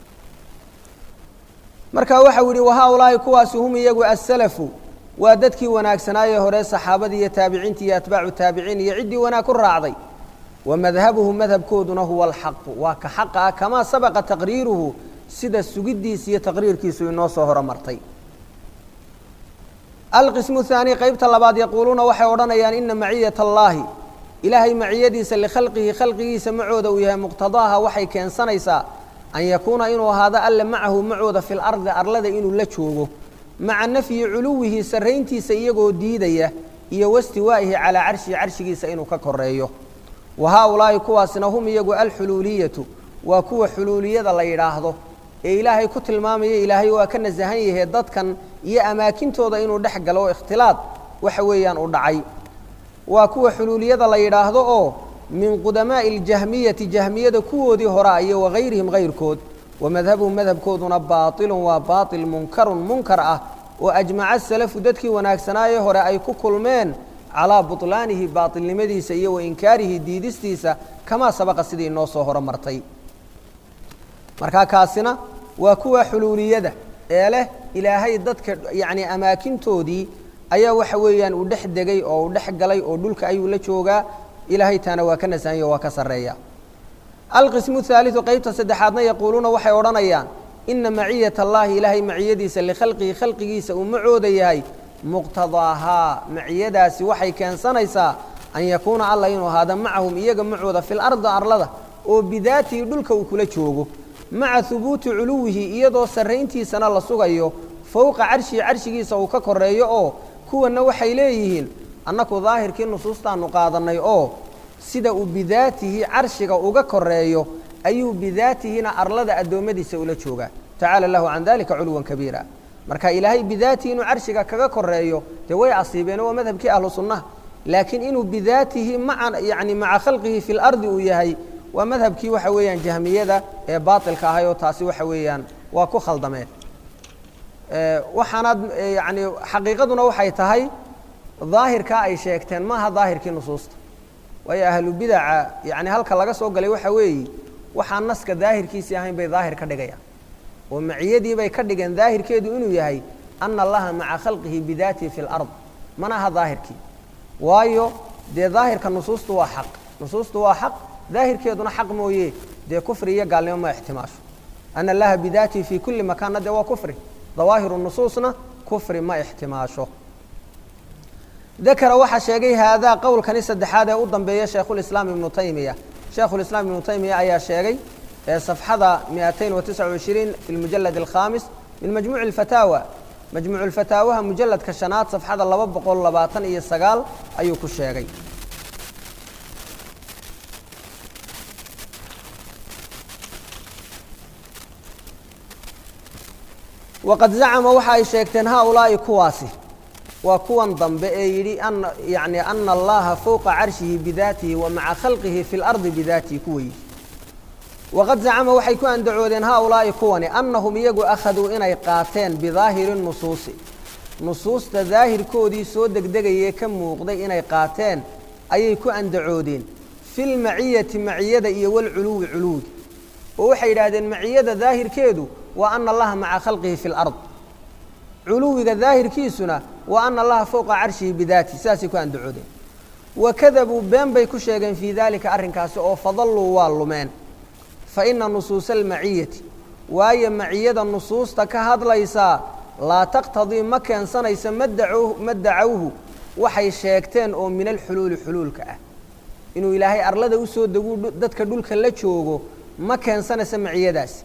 marka waxau yihi wahaa-ulaahi kuwaasi hum iyagu asalafu waa dadkii wanaagsanaaye hore saxaabadii iyo taabiciintii iyo atbaacu taabiciin iyo ciddii wanaag ku raacday wa madhabuhu madhabkooduna huwa alxaqu waa ka xaqa ah kamaa sabaqa taqriiruhu sida sugiddiisa iyo taqriirkiisu inoo soo horomartay alqismu haani qeybta labaad yaquuluuna waxay odhanayaan ina maciyat allaahi ilaahay maciyadiisa likhalqihi khalqigiisa macooda uu yahay muqtadaaha waxay keensanaysaa an yakuuna inuu ahaado alle macahu macooda fi lardi arlada inuu la joogo maca nafyi culuwihi sarrayntiisa iyagoo diidaya iyo wastiwaa'ihi calaa carshihi carshigiisa inuu ka koreeyo wa haa-ulaahi kuwaasina hum iyagu alxuluuliyatu waa kuwa xuluuliyada la yidhaahdo ee ilaahay ku tilmaamaya ilaahay waa ka nasahan yahe dadkan iyo amaakintooda inuu dhex galo oo ikhtilaad waxa weeyaan u dhacay waa kuwa xuluuliyada la yidhaahdo oo min qudamaa'i اljahmiyati jahmiyada kuwoodii hora iyo wagayrihim gayrkood wa madhabuhum madhabkooduna baaطilun waa baaطil munkarun munkar ah oo ajmaca salafu dadkii wanaagsanaaye hore ay ku kulmeen calaa buطlaanihi baaطilnimadiisa iyo wa inkaarihi diidistiisa kamaa sabaqa sidii inoo soo horo martay markaa kaasina waa kuwa xuluuliyada ee leh ilaahay dadka yacni amaakintoodii ayaa waxa weeyaan uu dhex degay oo uu dhex galay oo dhulka ayuu la joogaa ilaahay taana waa ka nasahanya o waa ka sarreeya alqismu haaliثu qeybta saddexaadna yaquuluuna waxay odhanayaan ina maciyat allaahi ilaahay maciyadiisa likhalqihi khalqigiisa uu macooda yahay muqtadaahaa maciyadaasi waxay keensanaysaa an yakuuna alla inuu ahaada macahum iyaga macooda fi lardi arlada oo bidaatihi dhulka uu kula joogo maca hubuuti culuwihi iyadoo sarrayntiisana la sugayo fowqa carshihi carshigiisa uu ka koreeyo oo kuwanna waxay leeyihiin annaku daahirkii nusuustaanu qaadannay oo sida uu bidaatihi carshiga uga koreeyo ayuu bidaatihina arlada addoommadiisa ula joogaa tacaala lahu can dalika culuwan kabiira marka ilaahay bidaatihi inuu carshiga kaga koreeyo dee way asiibeen waa madhabkii ahlu sunnaha laakiin inuu bidaatihi maa yani maca khalqihi fi lardi uu yahay waa madhabkii waxa weeyaan jahmiyada ee baatilka ahay oo taasi waxa weeyaan waa ku khaldameen waxaanaad yani xaqiiqaduna waxay tahay daahirkaa ay sheegteen maaha daahirkii nusuusta waayo ahlu bidaca yani halka laga soo galay waxa weeye waxaan naska daahirkiisii ahayn bay daahir ka dhigayaan oo maciyadii bay ka dhigeen daahirkeedu inuu yahay ana allaha maca khalqihi bidaatihi fi lard mana aha daahirkii waayo dee daahirka nusuustu waa xaq nusuustu waa xaq daahirkeeduna xaq mooye dee kufri iyo gaalnimo ma ixtimaasho ana allaha bidaatihi fi kuli makaanna dee waa kufri dawaahiru nusuusna kufri ma ixtimaasho dakara waxaa sheegay haadaa qowlkani saddexaad ee u dambeeya shaykhulislaam ibnu taymiya shaykhulislaam ibnu taymiya ayaa sheegay ee safxada miatayn wa tisca wishriin fi lmujalad alkhamis min majmuuci alfataawa majmuucu lfataawaha mujaladka shanaad safxada laba boqol labaatan iyo sagaal ayuu ku sheegay waqad zacama waxa ay sheegteen haaulaa'i kuwaasi waa kuwan dambe ee yidhi ana yani ana allaha fowqa carshihi bidaatihi wa maca khalqihi fi lardi bidaatihi kuwa yidhi waqad zacama waxay ku andacoodeen haaulaa'i kuwani annahum iyagu akhaduu inay qaateen bidaahiri nusuusi nusuusta daahirkoodii soo degdegayee ka muuqday inay qaateen ayay ku andacoodeen fi lmaciyati maciyada iyo walculuwi culuwiga oo waxay yidhaahdeen maciyada daahirkeedu waa ana allaha maca khalqihi fi lard culuwiga daahirkiisuna waa ana allaha fowqa carshihi bidaati sidaasay ku andacoodeen wakadabuu been bay ku sheegeen fii daalika arrinkaasi oo fadalluu waa lumeen fa ina nusuusa almaciyati waayo maciyada nusuusta ka hadlaysaa laa taqtadii ma keensanaysa ma dacowhu waxay sheegteen oo min alxuluuli xuluulka ah inuu ilaahay arlada u soo deguu dadka dhulka la joogo ma keensanaysa maciyadaasi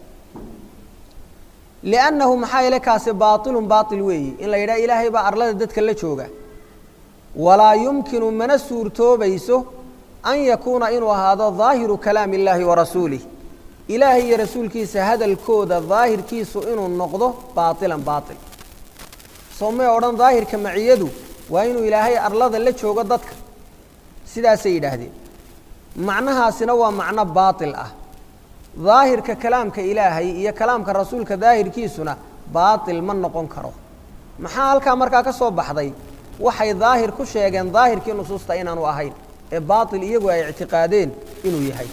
liannahu maxaa yeele kaasi baatilun baatil weeyi in la yidhaha ilaahay baa arlada dadka la jooga walaa yumkinu mana suurtoobayso an yakuuna inuu ahaado daahiru kalaami illaahi wa rasuulih ilaahay iyo rasuulkiisa hadalkooda daahirkiisu inuu noqdo baatilan baatil soo may odhan daahirka maciyadu waa inuu ilaahay arlada la joogo dadka sidaasay yidhaahdeen macnahaasina waa macno baatil ah daahirka kalaamka ilaahay iyo kalaamka rasuulka daahirkiisuna baatil ma noqon karo maxaa halkaa markaa ka soo baxday waxay daahir ku sheegeen daahirkii nusuusta inaanu ahayn ee baatil iyagu ay ictiqaadeen inuu yahay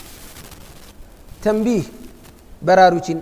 tanbiih baraarujin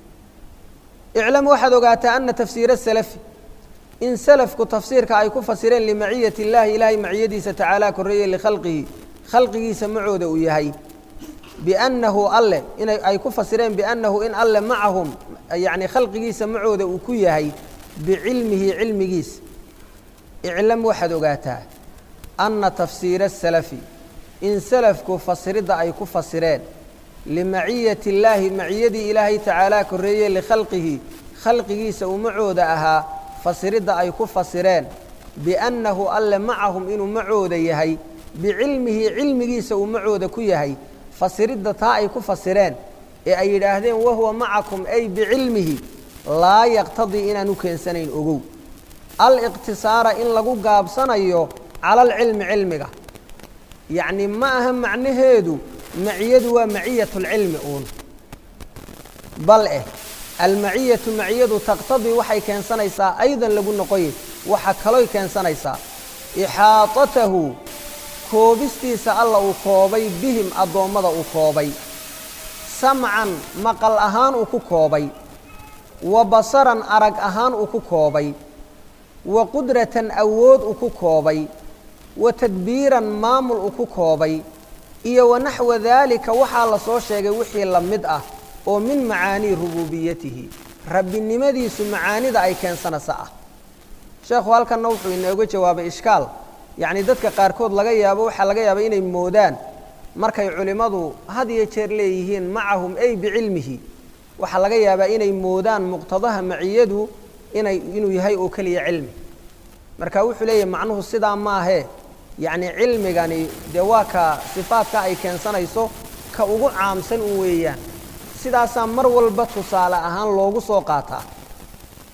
iclam waxaad ogaataa ana tafsiira salafi in salafku tafsiirka ay ku fasireen limaciyati illaahi ilaahay maciyadiisa tacaalaa korreeye likhalqihi khalqigiisa macooda uu yahay biannahu alle inay ay ku fasireen biannahu in alle macahum yacni khalqigiisa macooda uu ku yahay bicilmihi cilmigiisa iclam waxaad ogaataa anna tafsiira asalafi in salafku fasiridda ay ku fasireen limaciyati illaahi maciyadii ilaahay tacaalaa korreeye likhalqihi khalqigiisa uu macooda ahaa fasiridda ay ku fasireen biannahu alle macahum inuu macooda yahay bicilmihi cilmigiisa uu macooda ku yahay fasiridda taa ay ku fasireen ee ay yidhaahdeen wahuwa macakum ay bicilmihi laa yaqtadii inaan u keensanayn ogow aliqtisaara in lagu gaabsanayo cala alcilmi cilmiga yacni ma aha macnaheedu maciyadu waa maciyat lcilmi uun bal eh almaciyatu maciyadu taqtadii waxay keensanaysaa aydan lagu noqoye waxa kaloy keensanaysaa ixaatatahu koobistiisa alla uu koobay bihim addoommada uu koobay samcan maqal ahaan uu ku koobay wa basaran arag ahaan uu ku koobay wa qudratan awood uu ku koobay wa tadbiiran maamul uu ku koobay iyo wa naxwa daalika waxaa la soo sheegay wixii la mid ah oo min macaanii rubuubiyatihi rabbinimadiisu macaanida ay keensanaysa ah sheekhu halkanna wuxuu inooga jawaabay ishkaal yacni dadka qaarkood laga yaabo waxaa laga yaaba inay moodaan markay culimmadu had iyo jeer leeyihiin macahum ay bicilmihi waxaa laga yaabaa inay moodaan muqtadaha maciyadu inay inuu yahay oo keliya cilmi marka wuxuu leeyahay macnuhu sidaa maahee yacni cilmigani dee waa ka sifaadka ay keensanayso ka ugu caamsan un weeyaan sidaasaa mar walba tusaale ahaan loogu soo qaataa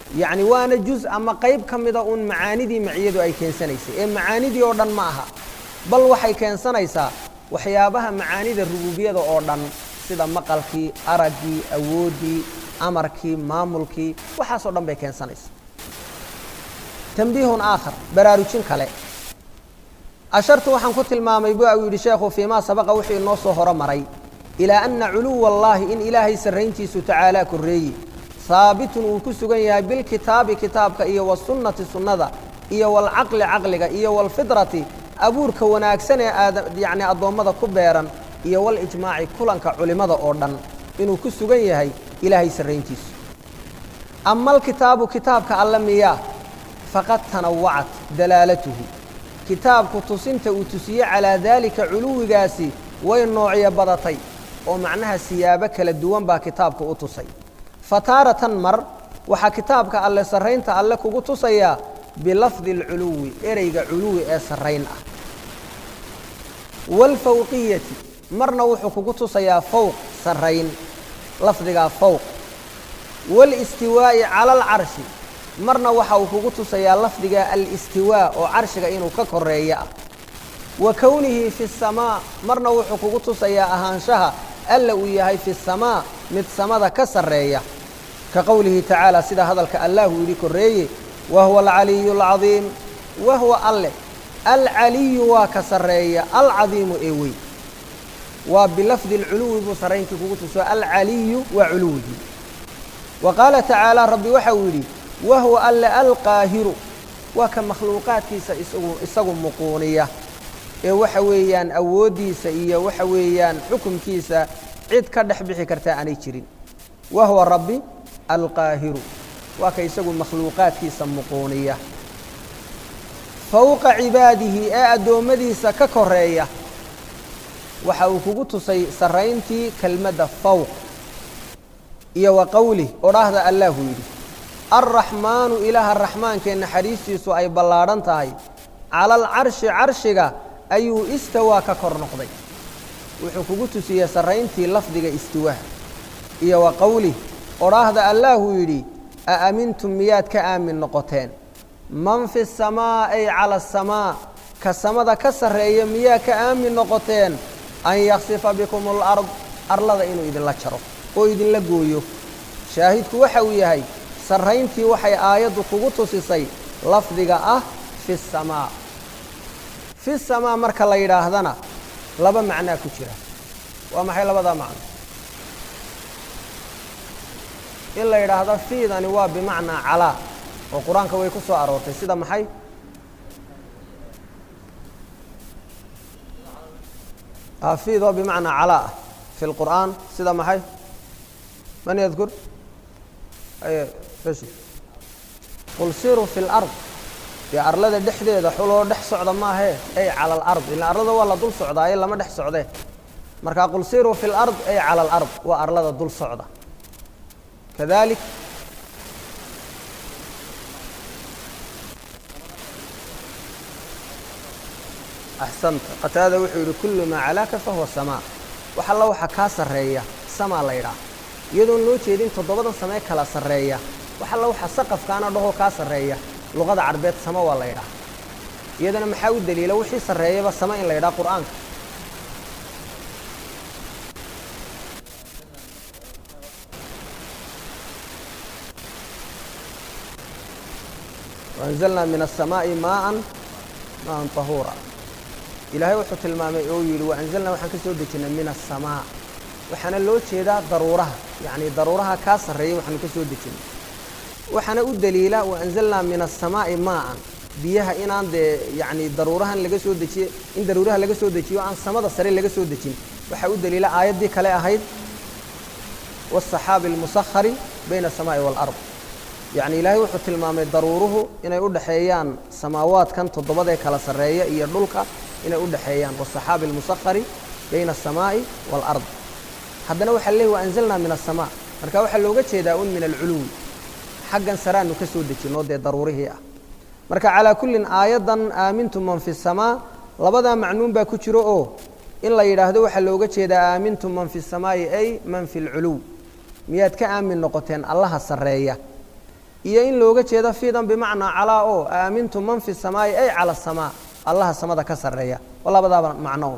yacni waana juz ama qayb ka mida uun macaanidii maciyadu ay keensanaysay ee macaanidii oo dhan ma aha bal waxay keensanaysaa waxyaabaha macaanida rububiyada oo dhan sida maqalkii araggii awooddii amarkii maamulkii waxaasoo dhan bay keensanaysaa tambiihun aakhar baraarujin kale ashartu waxaan ku tilmaamay bu uu yidhi sheekhu fii maa sabaqa wuxuu inoo soo horo maray ilaa anna culuwa allaahi in ilaahay sarrayntiisu tacaalaa korreeyi haabitun uu ku sugan yahay bilkitaabi kitaabka iyo wasunnati sunnada iyo walcaqli caqliga iyo walfidrati abuurka wanaagsan ee aada yacni addoommada ku beeran iyo walijmaaci kulanka culimmada oo dhan inuu ku sugan yahay ilaahay sarrayntiisu ama alkitaabu kitaabka alle miyaa faqad tanawacat dalaalatuhu kitaabku tusinta uu tusiye calaa daalika culuwigaasi way noocyo badatay oo macnaha siyaabo kala duwan baa kitaabka u tusay fataaratan mar waxaa kitaabka alle sarraynta alle kugu tusayaa bilafdi alculuwi ereyga culuwi ee sarrayn ah waalfawqiyati marna wuxuu kugu tusayaa fowq sarrayn lafdigaa fowq waalistiwaa'i cala alcarshi marna waxa uu kugu tusayaa lafdiga alistiwaa oo carshiga inuu ka koreeyo ah wa kownihi fi samaa marna wuxuu kugu tusayaa ahaanshaha alla uu yahay fi samaa mid samada ka sarreeya ka qowlihi tacaala sida hadalka allah uu yidhi korreeye wa huwa alcaliyu alcadiim wa huwa alle alcaliyu waa ka sarreeya alcadiimu ee weyn waa bilafdi alculuwi buu sarrayntii kugu tuso alcaliyu waa culuwigii wa qaala tacaala rabbi waxa uu yidhi wa huwa alle alqaahiru waa ka makhluuqaadkiisa isagu isagu muquuniya ee waxa weeyaan awooddiisa iyo waxa weeyaan xukumkiisa cid ka dhex bixi kartaa aanay jirin wa huwa rabbi alqaahiru waa ka isagu makhluuqaadkiisa muquuniya fowqa cibaadihi ee addoommadiisa ka koreeya waxa uu kugu tusay sarrayntii kelmadda fowq iyo wa qowlih odhaahda allahu yidhi alraxmaanu ilaaha raxmaankee naxariistiisu ay ballaadhan tahay cala alcarshi carshiga ayuu istawaa ka kor noqday wuxuu kugu tusiyey sarrayntii lafdiga istiwaaha iyo wa qowlih odhaahda allaahuu yidhi a amintum miyaad ka aamin noqoteen man fi samaa ay cala asamaa ka samada ka sarreeya miyaa ka aamin noqoteen an yaksifa bikum alard arlada inuu idinla jaro oo idinla gooyo shaahidku waxa uu yahay sarrayntii waxay aayaddu kugu tusisay lafdiga ah fi samaa fi samaa marka la yidhaahdana laba macnaa ku jira waa maxay labadaa macno in la yidhaahdo fiidani waa bimacnaa calaa oo qur-aanka way ku soo aroortay sida maxay fiid oo bimacnaa calaa ah fi lqur'aan sida maxay man yadkur qul siruu fi lard dee arlada dhexdeeda xuloo dhex socda maahee ay cala alard ila arlada waa la dul socdaaye lama dhex socdee markaa qul siruu fi lard ay cala alard waa arlada dul socda kadalik axsanta qataada wuxuu yidhi kullu maa calaaka fahuwa samaa wax alla waxa kaa sarreeya samaa la ydhaah iyadoon loo jeedin toddobadan samee kala sarreeya wax alla waxa saqafkaana dhahoo kaa sarreeya luqada carbeed sama waa la ydhaah iyadana maxaa u daliila wixii sarreeyaba sama in la ydhaha qur'aanka waanzalnaa min aلsamaaءi maaan maaan طahuura ilaahay wuxuu tilmaamay oo yidhi waanzalnaa waxaan ka soo dejinay min aلsamaa waxaana loo jeedaa daruuraha yacni daruuraha kaa sarreeya waxaanu ka soo dejinay waxaana u daliila waanzalnaa min aلsamaaءi maaan biyaha inaan dee yacni daruurahan laga soo dejiye in daruuraha laga soo dejiyo aan samada sare laga soo dejin waxaa u daliila aayaddii kale ahayd wالصaxaabi اlmusahari bayna الsamaaءi wاlأrض yacni ilaahay wuxuu tilmaamay daruuruhu inay u dhexeeyaan samaawaadkan toddobadee kala sarreeya iyo dhulka inay u dhexeeyaan wالصaxaabi اlmusahari bayna الsamaaءi wاlأrض haddana waxaa leey waanzalnaa min الsamaa marka waxaa looga jeedaa un min alculuwi xaggan saraanu ka soo dejinoo dee daruurihii ah marka calaa kullin aayaddan aamintum man fi samaa labadaa macnuun baa ku jiro oo in la yidhaahdo waxaa looga jeedaa aamintum man fi samaa'i ay man fi lculuw miyaad ka aamin noqoteen allaha sarreeya iyo in looga jeedo fiidan bimacnaa calaa oo aamintu man fi samaa'i ay cala asamaa allaha samada ka sarreeya oo labadaaba macnoon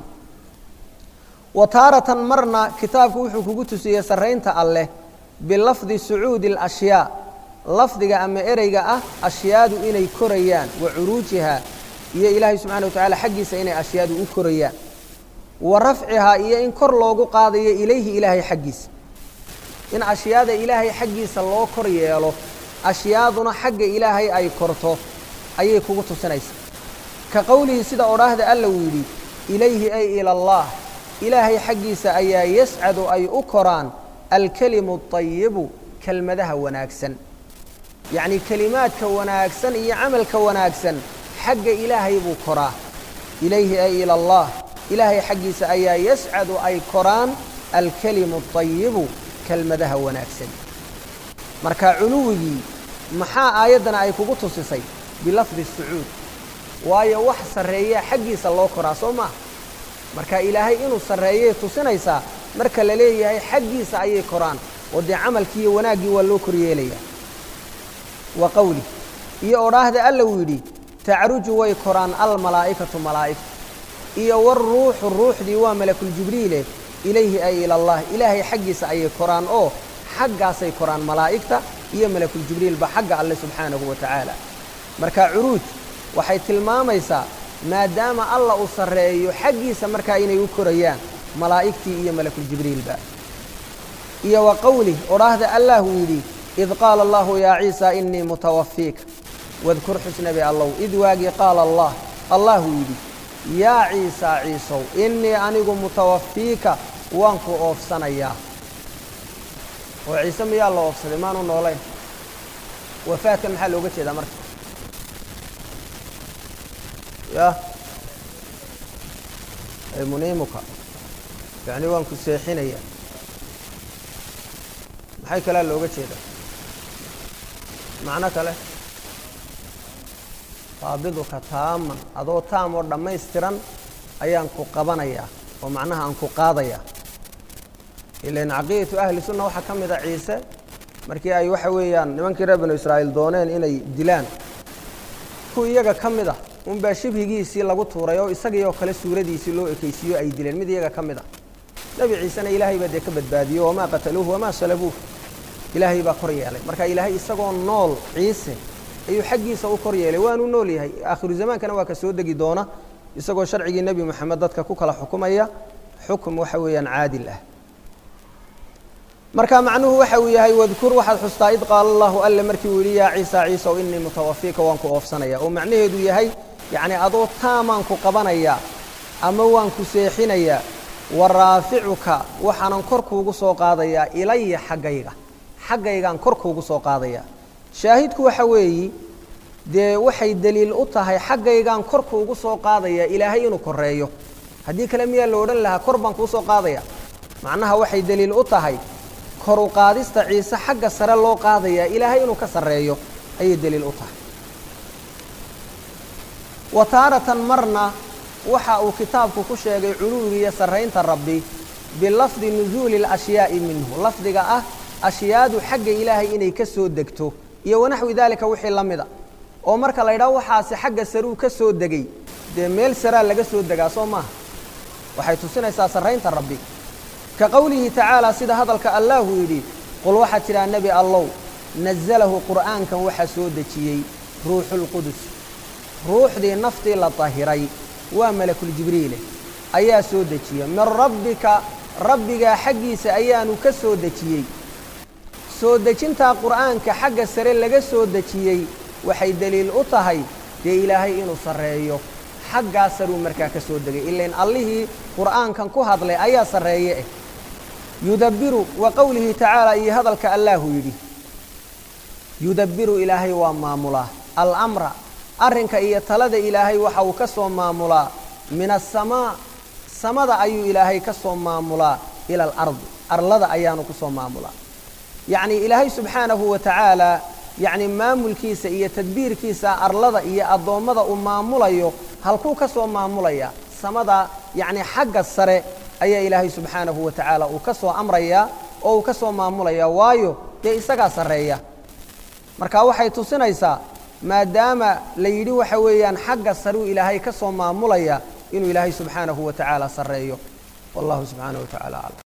wa taaratan marna kitaabku wuxuu kugu tusiyey sarraynta alleh bilafdi sucuudi alashyaa lafdiga ama ereyga ah ashyaadu inay korayaan wa curuujihaa iyo ilaahay subxana wa tacala xaggiisa inay ashyaadu u korayaan wa rafcihaa iyo in kor loogu qaadayo ilayhi ilaahay xaggiisa in ashyaada ilaahay xaggiisa loo kor yeelo ashyaaduna xagga ilaahay ay korto ayay kugu tusinaysaa ka qowlihii sida odhaahda alla uu yidhi ilayhi ay ila allah ilaahay xaggiisa ayaa yascadu ay u koraan alkelimu اطayibu kelmadaha wanaagsan yacnii kelimaadka wanaagsan iyo camalka wanaagsan xagga ilaahay buu koraa ilayhi ay ila allah ilaahay xaggiisa ayaa yascadu ay koraan alkelimu اطayibu kelmadaha wanaagsan marka culuwigii maxaa aayaddana ay kugu tusisay bilafdi sucuud waayo wax sarreeyaa xaggiisa loo koraa soo maaha marka ilaahay inuu sarreeyay tusinaysaa marka la leeyahay xaggiisa ayay koraan oo dee camalkii iyo wanaaggii waa loo koryeelayaa wa qowli iyo odhaahda alla uu yidhi tacruju way koraan almalaa'ikatu malaa'igta iyo waruuxu ruuxdii waa malakuljibriile ilayhi ay ila allah ilaahay xaggiisa ayay koraan oo xaggaasay koraan malaa'igta iyo malakuljibriilba xagga alle subxaanahu wa tacaala marka curuuj waxay tilmaamaysaa maadaama alla uu sarreeyo xaggiisa markaa inay u korayaan malaa'igtii iyo malakuljibriilba iyo wa qowlih odhaahda allah uu yidhi id qaala allahu yaa ciisa inii mutawafiika wadkur xusnabi allow id waagii qaala allah allahuu yidhi yaa ciisaa ciisow innii anigu mutawafiika waan ku oofsanayaa oo ciise miyaa la oofsaday maanu noolayn wafaadkan maxaa looga jeedaa marka ya muniimuka yacni waan ku seexinayaa maxay kalea looga jeedaa macno kale qaabiduka taaman adoo taam oo dhammaystiran ayaan ku qabanayaa oo macnaha aan ku qaadayaa ilan caqiidatu ahli sunna waxaa ka mid a ciise markii ay waxa weeyaan nimankii reer binu israa'iil dooneen inay dilaan ku iyaga ka mid ah unbaa shibhigiisii lagu tuuray oo isagii oo kale suuradiisii loo ekaysiiyo ay dileen mid iyaga ka mid ah nebi ciisena ilaahay baa dee ka badbaadiyo wamaa qataluuhu wamaa salabuuh ilaahay baa kor yeelay marka ilaahay isagoo nool ciise ayuu xaggiisa u kor yeelay waanu nool yahay aakhiru zamaankana waa ka soo degi doona isagoo sharcigii nebi moxamed dadka ku kala xukumaya xukum waxa weeyaan caadil ah marka macnuhu waxa uu yahay wadkur waxaad xustaa id qaala allahu alle markii uu yidhi yaa ciisa ciisaw inii mutawafiika waan ku oofsanaya oo macnaheedu yahay yacni adoo taamaan ku qabanayaa ama waan ku seexinayaa wa raaficuka waxaanan kor kuugu soo qaadayaa ilaya xaggayga xaggaygaan kor kuugu soo qaadayaa shaahidku waxa weeyi dee waxay deliil u tahay xaggaygaan kor kuugu soo qaadayaa ilaahay inuu koreeyo haddii kale miyaa la odhan lahaa kor baan kuu soo qaadaya macnaha waxay deliil u tahay kor u qaadista ciise xagga sare loo qaadayaa ilaahay inuu ka sarreeyo ayay deliil u tahay wa taaratan marna waxa uu kitaabku ku sheegay culuwigiiyo sarraynta rabbi bilafdi nusuuli اlashyaa'i minhu lafdiga ah ashyaadu xagga ilaahay inay ka soo degto iyo wanaxwi daalika wixii la mida oo marka la ydhaho waxaasi xagga saruu ka soo degay dee meel saraa laga soo degaa soo maaha waxay tusinaysaa sarraynta rabbi ka qowlihi tacaala sida hadalka allahu yidhi qul waxaad tidhaha nebi allow nazalahu qur'aankan waxaa soo dejiyey ruuxulqudus ruuxdii naftii la dahiray waa malakuljibriile ayaa soo dejiya min rabbika rabbigaa xaggiisa ayaanu ka soo dejiyey soo dejintaa qur'aanka xagga sare laga soo dejiyey waxay deliil u tahay dee ilaahay inuu sarreeyo xaggaa saruu markaa ka soo degay ilain allihii qur'aankan ku hadlay ayaa sarreeye eh yudabbiru wa qowlihi tacaala iyo hadalka allaahu yidhi yudabbiru ilaahay waa maamulaa alamra arrinka iyo talada ilaahay waxa uu ka soo maamulaa min asamaa samada ayuu ilaahay ka soo maamulaa ila alardi arlada ayaanu ku soo maamulaa yacnii ilaahay subxaanahu wa tacaala yacni maamulkiisa iyo tadbiirkiisa arlada iyo addoommada uu maamulayo halkuu ka soo maamulaya samada yacni xagga sare ayaa ilaahay subxaanahu wa tacaala uu ka soo amrayaa oo uu ka soo maamulayaa waayo dee isagaa sarreeya marka waxay tusinaysaa maadaama la yidhi waxa weeyaan xagga saruu ilaahay ka soo maamulaya inuu ilaahay subxaanahu wa tacaala sarreeyo wallahu subxaanahu wa tacala aclam